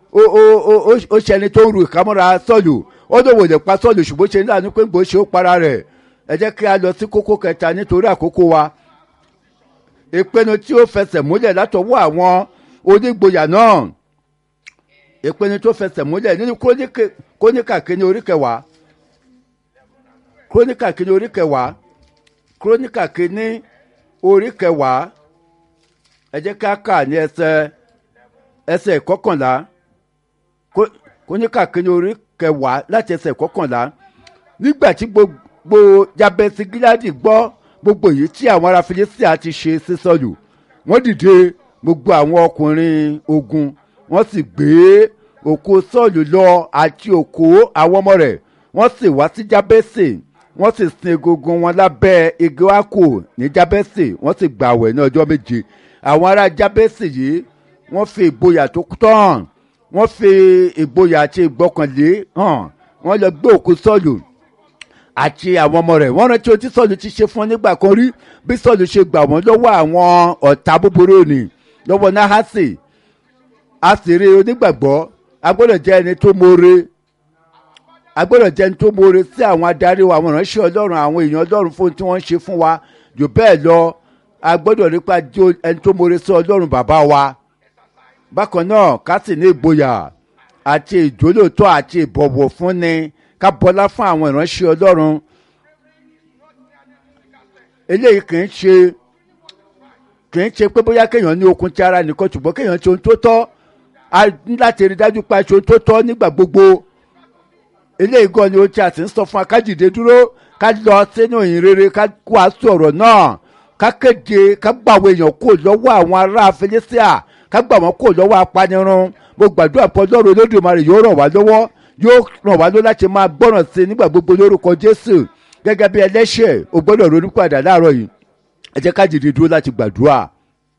ó ó ó ó ṣe ẹni tó ń ru ìkámọ́ra sọ́ọ̀lù ó lóun ò lè pa sọ́ọ̀lù ṣùgbọ́n ṣe ní àánú pé gbòó ṣe ó para rẹ̀ ẹ jẹ́ kí a lọ sí kókó kẹta nítorí àkókò wa ìpinnu tí ó fẹsẹ̀ múlẹ̀ látọwọ́ àwọn onígboyà náà ìpinnu tó fẹsẹ̀ múlẹ̀ nínú króníkà kínní orí kẹwàá króníkà kínní orí kẹwàá króníkà kínní orí kẹwàá ẹ jẹ́ ká kà ní ẹsẹ̀ ẹsẹ̀ ìkọkànlá króníkà kínní orí kẹwàá láti ẹsẹ̀ ìkọkànlá nígbà tí gbogbo jabesi gíláàdì gbọ́ gbogbo èyí tí àwọn ará filistia ti ṣe sí sọ́ọ̀lù wọ́n dìde gbogbo àwọn ọkùnrin ogun wọ́n sì gbé òkú sọ́ọ̀lù lọ àti òkú àwọn ọmọ rẹ̀ wọ́n sì wá sí jábẹ́sì wọ́n sì sin egungun wọn lábẹ́ igi wákò ní jábẹ́sì wọ́n sì gbàwẹ̀ ní ọjọ́ méje àwọn ará jábẹ́sì yìí wọ́n fi ìgboyà tó tán wọ́n fi ìgboyà àti ìgbọ́kànlé hàn wọ́n lọ gbé òkú sọ́ọ̀lù àti àwọn ọmọ rẹ̀ wọ́n rántí ohun tí sọ́ọ̀lù ti ṣe fún ọ nígbà kan rí bí sọ́ọ̀lù ṣe gbà wọ́n lọ́wọ́ àwọn ọ̀tá búburú ni lọ́wọ́ nahasi a sì rí onígbàgbọ́ a gbọ́dọ̀ jẹ́ ẹni tó mọ̀ọ́re a gbọ́dọ̀ jẹ́ ẹni tó mọ̀ọ́re sí àwọn adarí wa àwọn ìránṣẹ́ ọlọ́run àwọn èèyàn ọlọ́run fún tí wọ́n ń ṣe fún wa jù bẹ́ẹ̀ lọ a gbọ́dọ̀ nípa jó ẹni tó mọ̀ọ́re sí ọlọ́run bàbá wa bákan náà ká sì ní ìgboyà àti ìjólóòtọ́ àti ìbọ̀wọ̀ fúnni ká bọlá fún àwọn ìránṣẹ́ ọlọ́run eléyìí kì í ṣe kì í ṣe pé bóyá kéèyàn ní okun ti ara nìkan ṣùgbọ́n kéèyàn ṣe ohun tó tọ́ a ní láti rí dájú pé a ṣe ohun tó tọ́ nígbà gbogbo eléyìí gan ni ohun tí a sì ń sọ fún wa ká dìde dúró ká lọ sínú ìyìn rere ká kó aṣọ ọ̀rọ̀ náà ká kéde ká gbà àwọn èèyàn kó lọ́wọ́ àwọn ará felicia ká gbà wọ́n kó lọ́wọ́ apanirun mo gbàdúrà pé ọlọ́run olódùmarè yóò ràn wá lọ́wọ́ yóò ràn wá lọ́wọ́ láti máa gbọ́ràn sí i nígbà gbogbo lórúkọ jésù gẹ́gẹ́ bí ẹlẹ́ṣẹ̀ o gbọ́dọ̀ ronú padà láàárọ̀ yìí ẹ jẹ́ ká dìde dúró láti gbàdúrà.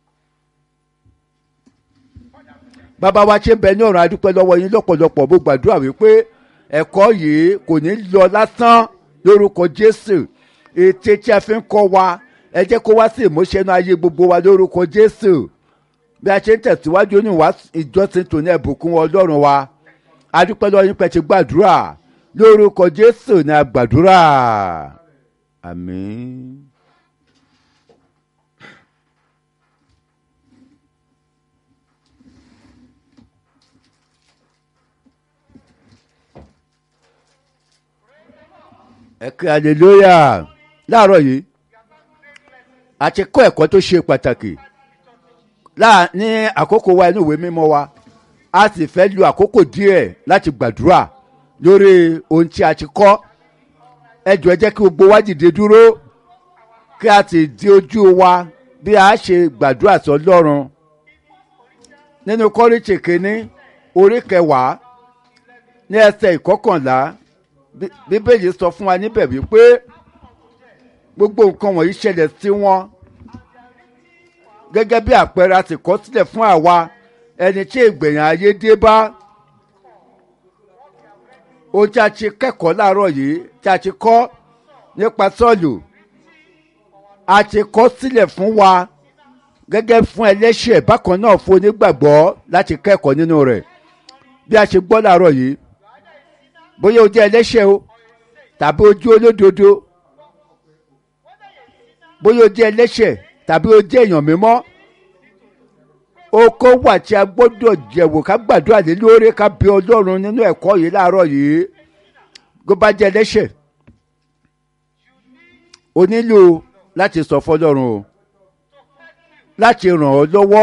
bàbá wa ṣe ń bẹ ní ọ̀run adúpẹ́ lọ́wọ́ yín lọ́pọ̀lọpọ̀ mo gbàdúrà wípé ẹ̀kọ́ yìí kò ní lọ lásán lórúkọ jésù ète tí a fi ń kọ́ wa ẹ jẹ́ kó wá sí ìmúṣẹ́nu ayé gbogbo wa lórúkọ jésù bí a ṣe ń tẹ̀síwájú ní ìjọsìn tòní ẹ̀bùkún ọlọ́run wa adúpẹ́ lọ́wọ́ yín pẹ́ ti gbàdúrà lórúkọ jésù ní agbàdúrà àmín. ẹ kí hallelujah láàárọ̀ yìí a ti kọ́ ẹ̀kọ́ tó ṣe pàtàkì ní àkókò wa inú ìwé mímọ́ wa a sì fẹ́ lu àkókò díẹ̀ láti gbàdúrà lórí ohun tí a ti kọ́ ẹ jọ̀ọ́ ẹ jẹ́ kí gbogbo wa dìde dúró kí a sì di ojú wa bí a ṣe gbàdúrà sọ lọ́run nínú kọ́ríṣì kínní orí kẹwàá ní ẹsẹ̀ ìkọkànlá bíbélì sọ fún wa níbẹ̀ wípé gbogbo nǹkan wọ̀nyí ṣẹlẹ̀ sí wọn gẹ́gẹ́ bí àpẹẹrẹ a sì kọ́ sílẹ̀ fún àwa ẹni tí ìgbẹ̀yìn ayé dé bá ohun tí a ti kẹ́kọ̀ọ́ láàárọ̀ yìí tí a ti kọ́ nípa sọ́ọ̀lù a ti kọ́ sílẹ̀ fún wa gẹ́gẹ́ fún ẹlẹ́ṣẹ̀ bákan náà fún onígbàgbọ́ láti kẹ́kọ̀ọ́ nínú rẹ̀ bí a ṣe gbọ́ láàárọ̀ yìí bóyá o jẹ́ ẹlẹ́ṣẹ̀ o tàbí o jẹ́ olódodo bóyá o jẹ́ ẹlẹ́ṣẹ̀ tàbí o jẹ́ èèyàn mímọ́ oko wà tí a gbọ́dọ̀ jẹ̀wò ká gbàdúrà lé lórí ká bí ọlọ́run nínú ẹ̀kọ́ yìí láàárọ̀ yìí tó bá jẹ́ ẹlẹ́ṣẹ̀ o nílò láti sọ fọlọ́run o láti ràn ọ́ lọ́wọ́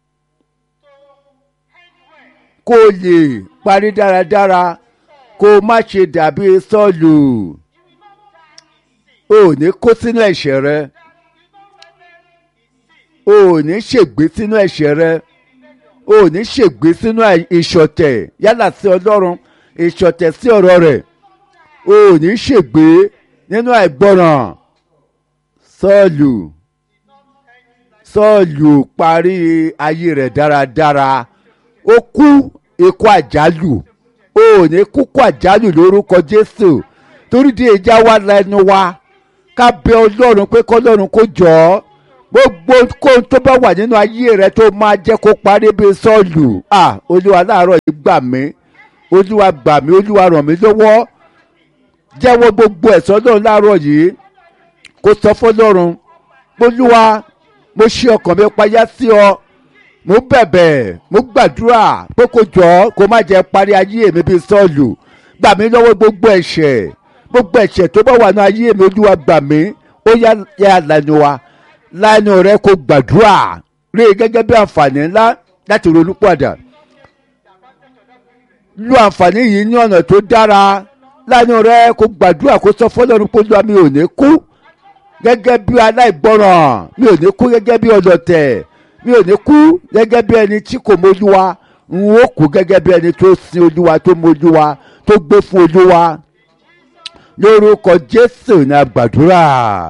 kó o lè parí dáradára kó o má ṣe dàbí sọ́ọ̀lù o ò ní kó sínú ẹ̀ṣẹ̀ rẹ o ò ní ṣègbé sínú ẹ̀ṣẹ̀ rẹ o ò ní ṣègbé sínú ìṣọ̀tẹ̀ yálà sí ọlọ́run ìṣọ̀tẹ̀ sí ọ̀rọ̀ rẹ̀ o ò ní ṣègbé nínú àìgbọràn sọ́ọ̀lù sọ́ọ̀lù parí ayé rẹ̀ dáradára ó kú ikú àjálù o ò ní kúkú àjálù lórúkọ jésù torí di ìjà wa lẹnu wa ká bẹ ọlọ́run pé kọ́lọ́run kó jọ ọ́ gbogbo kóhun tó bá wà nínú ayé rẹ tó máa jẹ́ kó parí bí sọ́ọ̀lù à olúwa láàárọ̀ yìí gbà mí olúwa gbà mí olúwa ràn mí lọ́wọ́ jẹ́wọ́ gbogbo ẹ̀sọ́ náà láàárọ̀ yìí kó sọ fọlọ́run olúwa mo ṣe ọkàn mi payá sí ọ mo bẹ̀bẹ̀ mo gbàdúrà pé kó jọ kó má jẹ́ parí ayé mi bí sọ́ọ̀lù gbà mí lọ́wọ́ gbogbo ẹ̀ṣẹ̀ gbogbo ẹ̀ṣẹ̀ tó bá wà ní ayé mi olúwa gbà mí ó yá yá lẹ́nu wa lẹ́nu rẹ kó gbàdúrà rí i gẹ́gẹ́ bí àǹfààní ńlá láti ronú padà lo àǹfààní yìí ní ọ̀nà tó dára lẹ́nu rẹ kó gbàdúrà kó sọ fọlọ́run pé olúwa mi ò ní kú gẹ́gẹ́ bí aláìgbọràn mi ò ní kú gẹ́gẹ́ bí ọlọ́tẹ̀ mi ò ní kú gẹ́gẹ́ bí ẹni tí kò mójúwa n ó kú gẹ́gẹ́ bí ẹni tó sin olúwa tó mójúwa tó gbé fún olúwa lórúkọ jésù ní àgbàdúrà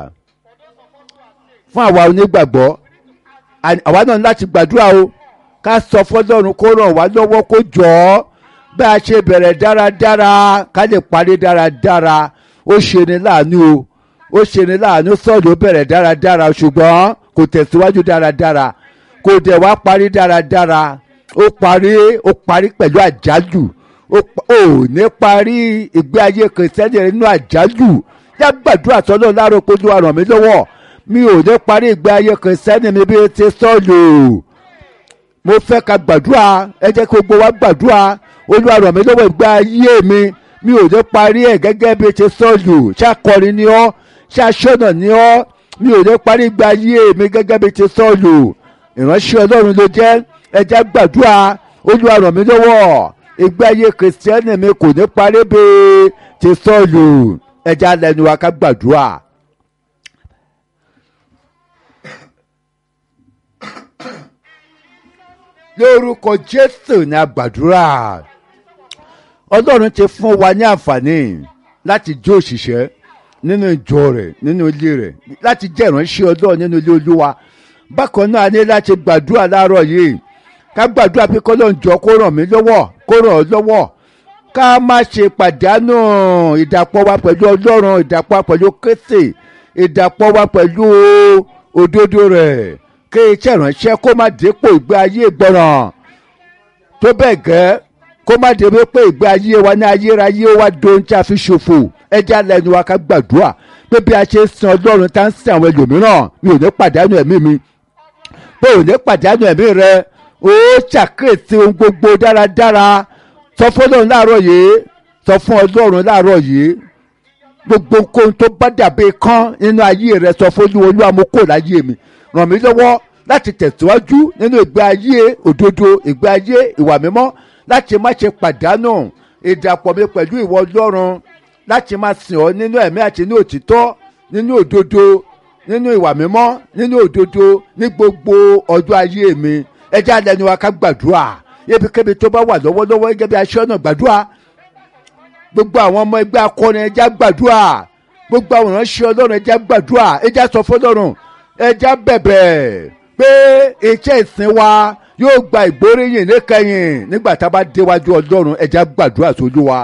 fún àwa onígbàgbọ́ àwa náà láti gbàdúrà o ká sọ fọlọ́run kó ràn wá lọ́wọ́ kó jọ ọ́ bí a ṣe bẹ̀rẹ̀ dáradára ká lè parí dáradára ó ṣe ni láàánú o ó ṣe ni láàánú sọ́ọ̀dù ó bẹ̀rẹ̀ dáradára ṣùgbọ́n kò tẹ̀síwájú dáradára kò dẹ̀ wá parí dáradára ó parí ó parí pẹ̀lú àjálù ó ní parí ìgbé ayé kìrìsìtẹ́nì rẹ̀ nínú àjálù yá gbàdúrà sọ́dọ̀ láàárọ̀ pé Olúwa ràn mí lọ́wọ́ mi ò ní parí ìgbé ayé kìrìsìtẹ́nì mi bí ti sọ́ọ̀lù mo fẹ́ ka gbàdúrà ẹ jẹ́ kí gbogbo wa gbàdúrà Olúwa ràn mí lọ́wọ́ ìgbé ayé mi mi ò ní parí ẹ̀ gẹ́gẹ́ bí ti sọ́ọ̀lù ṣàkọrin ni ọ́ ṣàṣọ̀nà ni ọ́ mi ò ní parí ìgbé ayé mi gẹ́gẹ́ bí ti sọ́ọ̀lù ìránṣẹ́ Ọlọ́run ló jẹ́ ẹ jẹ́ gbàdúrà Olúwa ràn mí lọ́wọ́ ìgbé ayé kìrìsìtẹ́nì mi kò ní parí bí ti sọ́ọ̀lù ẹ jẹ́ alẹ́nu wa ká gbàdúrà. lórúkọ Jésù ní àgbàdúrà Ọlọ́run ti fún wa ní àǹfààní láti jó òṣìṣẹ́ nínú ìjọ rẹ̀ nínú ilé rẹ̀ láti jẹ́ ìránṣẹ́ Ọlọ́run nínú ilé Olúwa bákan náà a ní láti gbàdúrà láàárọ̀ yìí ká gbàdúrà pé kọ́lọ́n jọ kó ràn mí lọ́wọ́ kó ràn ọ́ lọ́wọ́ ká má ṣe pàdánù ìdàpọ̀ wa pẹ̀lú Ọlọ́run ìdàpọ̀ wa pẹ̀lú Kristi ìdàpọ̀ wa pẹ̀lú òdodo rẹ̀ kí iṣẹ́ ìránṣẹ́ kó má dépò ìgbé ayé ìgbọràn tó bẹ́ẹ̀ gẹ́ kó má dé pé ìgbé ayé wa ní ayérayé wa dohun tí a fi ṣòfò ẹja lẹ́nu wa ká gbàdúrà pé bí a ṣe ń sin Ọlọ́run tá ń sin àwọn ẹlòmíràn mi ò ní pàdánù ẹ̀mí mi pé ò ní pàdánù ẹ̀mí rẹ ó ṣàkíyèsí ohun gbogbo dáradára sọ fún Ọlọ́run láàárọ̀ yìí sọ fún Ọlọ́run láàárọ̀ yìí gbogbo nǹkan tó bá dàbí kán nínú ayé rẹ sọ fún Olúwa Olúwa mo kò láyé mi ràn mí lọ́wọ́ láti tẹ̀síwájú nínú ìgbé ayé òdodo ìgbé ayé ìwà mímọ́ láti má ṣe pàdánù ìdàpọ̀ mi pẹ̀lú ìwọ Ọlọ́run láti máa sìn ọ́ nínú ẹ̀mí àti ní òtítọ́ nínú òdodo nínú ìwà mímọ́ nínú òdodo ní gbogbo ọjọ́ ayé mi ẹjẹ́ alẹ́nu wa ká gbàdúrà ibikíbi tó bá wà lọ́wọ́lọ́wọ́ gẹ́gẹ́ bí aṣọ́nà gbàdúrà gbogbo àwọn ọmọ ẹgbẹ́ akọrin ẹjẹ́ gbàdúrà gbogbo àwọn ìránṣẹ́ Ọlọ́run ẹjẹ́ gbàdúrà ẹjẹ́ sọ fọlọ́run ẹjẹ́ bẹ̀bẹ̀ pé iṣẹ́ ìsìn wa yóò gba ìgbóríyìn níkẹyìn nígbà tá a bá déwájú Ọlọ́run ẹjẹ́ gbàdúrà sójú wa.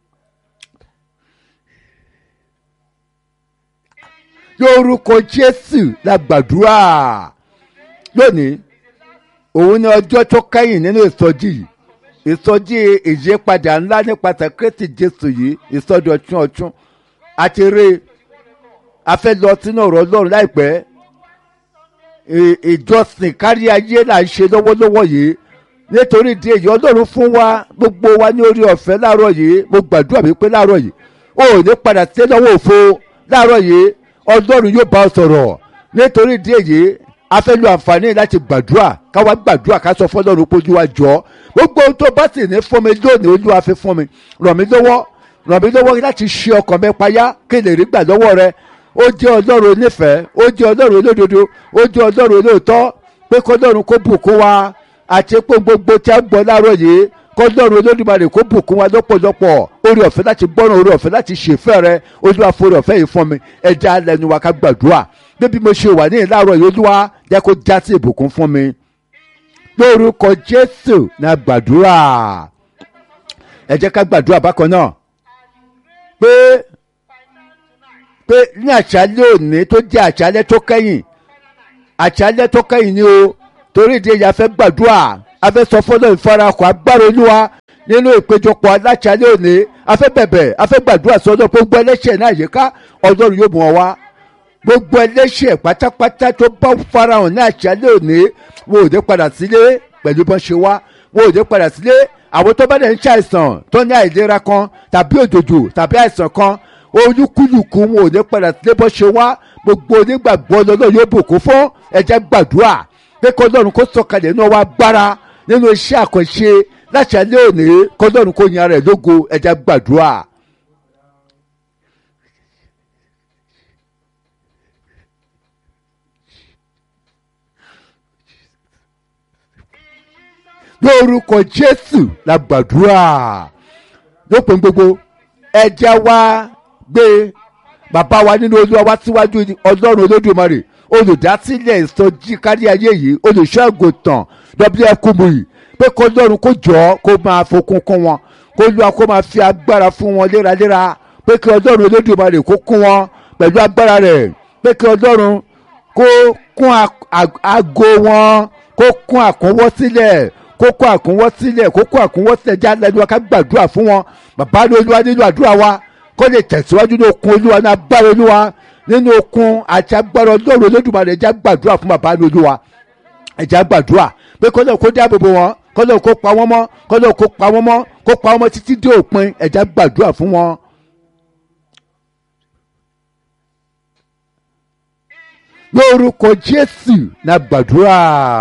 lórúkọ Jésù la gbàdúrà lónìí òun ni ọjọ́ tó kẹ́yìn nínú ìsọjí yìí ìsọjí ìyípadà ńlá nípasẹ̀ Kristi Jésù yìí ìsọjí ọ̀tún ọ̀tún àti rí a fẹ́ lọ sínú ọ̀rọ̀ Ọlọ́run láìpẹ́ ìjọsìn kárí ayé là ń ṣe lọ́wọ́lọ́wọ́ yìí nítorí ìdí èyí Ọlọ́run fún wa gbogbo wa ní orí ọ̀fẹ́ láàárọ̀ yìí mo gbàdúrà wípé láàárọ̀ yìí ó ní padà sí lọ́wọ́ òfo láàárọ̀ yìí Ọlọ́run yóò bá ọ sọ̀rọ̀ nítorí ìdí èyí a fẹ́ lo àǹfààní láti gbàdúrà káwa gbàdúrà ká sọ fọlọ́run pójú wa jọ gbogbo ohun tó bá sì ní fún mi lónìí olúwa fi fún mi ràn mí lọ́wọ́ ràn mí lọ́wọ́ láti ṣe ọkàn mi payá kí n lè rí gbà lọ́wọ́ rẹ ó jẹ́ ọlọ́run onífẹ̀ẹ́ ó jẹ́ ọlọ́run olódodo ó jẹ́ ọlọ́run olóòótọ́ pé kọ́lọ́run kó bùkún wa àti pé gbogbo tí a ń gbọ́ láàárọ̀ yìí kọ́lọ́run olódùmarè kó bùkún wa lọ́pọ̀lọpọ̀ orí ọ̀fẹ́ láti gbọ́ràn orí ọ̀fẹ́ láti ṣèfẹ́ rẹ olúwa forí ọ̀fẹ́ yìí fún mi ẹja lẹ́nu wa ká gbàdúrà bébí mo ṣe wà ní ìlàrọ̀ yìí olúwa jẹ́ kó já sí ìbùkún fún mi lórúkọ jésù náà gbàdúrà ẹ jẹ́ ká gbàdúrà bákan náà pé pé ní àṣálẹ́ òní tó jẹ́ àṣálẹ́ tó kẹ́yìn àṣálẹ́ tó kẹ́yìn ni o torí ìdí èyí a fẹ́ gbàdúrà a fẹ́ sọ fọ́lọ́ ìfarakọ̀ agbára olúwa nínú ìpéjọpọ̀ aláṣálẹ́ òní a fẹ́ bẹ̀bẹ̀ a fẹ́ gbàdúrà sọ́dọ̀ gbogbo ẹlẹ́ṣẹ̀ náà yíká ọlọ́run yóò mú ọ wá gbogbo ẹlẹ́ṣẹ̀ pátápátá tó bá farahàn ní àṣálẹ́ òní wọn ò dé padà sílé pẹ̀lú bọ́n ṣe wá wọn ò dé padà sílé àwọn tó bá dẹ̀ ń ṣàìsàn tó ní àìlera kan tàbí òjòjò tàbí àìsàn kan olúkúlùkù wọn ò dé padà sílé bọ́n ṣe wá gbogbo onígbàgbọ́ lọ́lọ́ yóò bùkún fún ẹ̀jẹ̀ gbàdúrà pé kọ́lọ́run kó sọ̀kalẹ̀ náà wá gbára nínú iṣẹ́ àkànṣe láti alẹ́ òní kọ́lọ́run kó yan rẹ̀ lógo ẹ̀jẹ̀ gbàdúrà. lórúkọ jésù la gbàdúrà lópin gbogbo ẹ̀jẹ̀ wa gbé bàbá wa nínú olúwa wá síwájú ọlọ́run olódùmarè olùdásílẹ̀ ìsọjí kárí ayé yìí olùṣọ́àgùntàn wf kumuyi pé kó lọ́run kó jọ kó máa fokun kún wọn kó lọ́wọ́ kó máa fi agbára fún wọn léraléra pé kí ọlọ́run olódùmarè kó kún wọn pẹ̀lú agbára rẹ̀ pé kí ọlọ́run kó kún àgọ́ wọn kó kún àkúnwọ́ sílẹ̀ kó kún àkúnwọ́ sílẹ̀ kó kún àkúnwọ́ sílẹ̀ já lẹ́nu wa ká gbàdúrà fún wọn bàbá ní olúwa nínú àdúrà wa kó lè tẹ̀síwájú ní okun olúwa ní agbára olúwa nínú okun àti agbára ọlọ́run olódùmarè ẹ̀já gbàdúrà fún bàbá ní olúwa ẹ̀já gbàdúrà pé kọ́lọ́ kó dáàbò bò wọ́n kọ́lọ́ kó pa wọ́n mọ́ kọ́lọ́ kó pa wọ́n mọ́ kó pa wọ́n mọ́ títí dé òpin ẹ̀já gbàdúrà fún wọn. lórúkọ jésù na gbàdúrà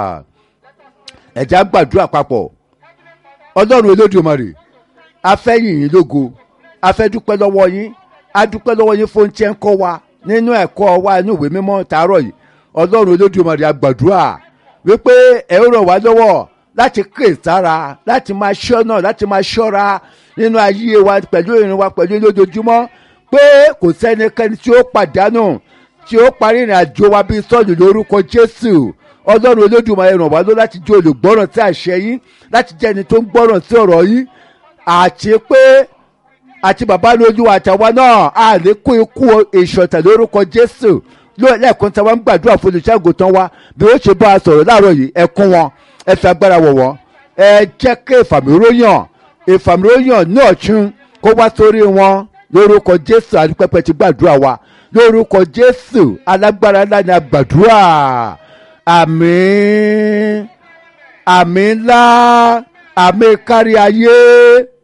ẹ̀já gbàdúrà papọ̀ ọlọ́run olódùmarè afẹ́yìn yín lógo afẹ́dúpẹ́ lọ́wọ́ yín adúpẹ́ lọ́wọ́ yín fún tiẹ̀ ń kọ́ wa nínú ẹ̀kọ́ wa inú ìwé mímọ́ tàárọ̀ yìí ọlọ́run olódùmarè àgbàdúrà wípé ẹ ó ràn wá lọ́wọ́ láti ké sára láti máa ṣọ́nà láti máa ṣọ́ra nínú ayé wa pẹ̀lú ìrìn wa pẹ̀lú lójoojúmọ́ pé kò sẹ́nikẹ́ni tí ó pàdánù tí ó parí ìrìn àjò wa bíi sọ́ọ̀lù lórúkọ jésù ọlọ́run olódùmarè ràn wá lọ láti jẹ́ olùgbọ́ràn sí àṣẹ yín láti jẹ́ ẹni tó ń gbọ́ràn sí ọ̀rọ̀ yín àti pé àti bàbá lójú àtàwa náà a lè kó ikú ìṣọ̀tẹ̀ lórúkọ jésù lẹ́ẹ̀kan tí wọ́n ń gbàdúrà fún olùṣègùn tán wa bí ó ṣe bá a sọ̀rọ̀ láàárọ̀ yìí ẹ kún wọn ẹ fi agbára wọ̀ wọ́n ẹ jẹ́ kí ìfàmìróyàn ìfàmìróyàn náà tún kó wá sórí wọn lórúkọ jésù àdúpẹ́pẹ́ ti gbàdúrà wa lórúkọ jésù alágbára ńlá ni a gbàdúrà àmín àmín ńlá àmín kárí ayé.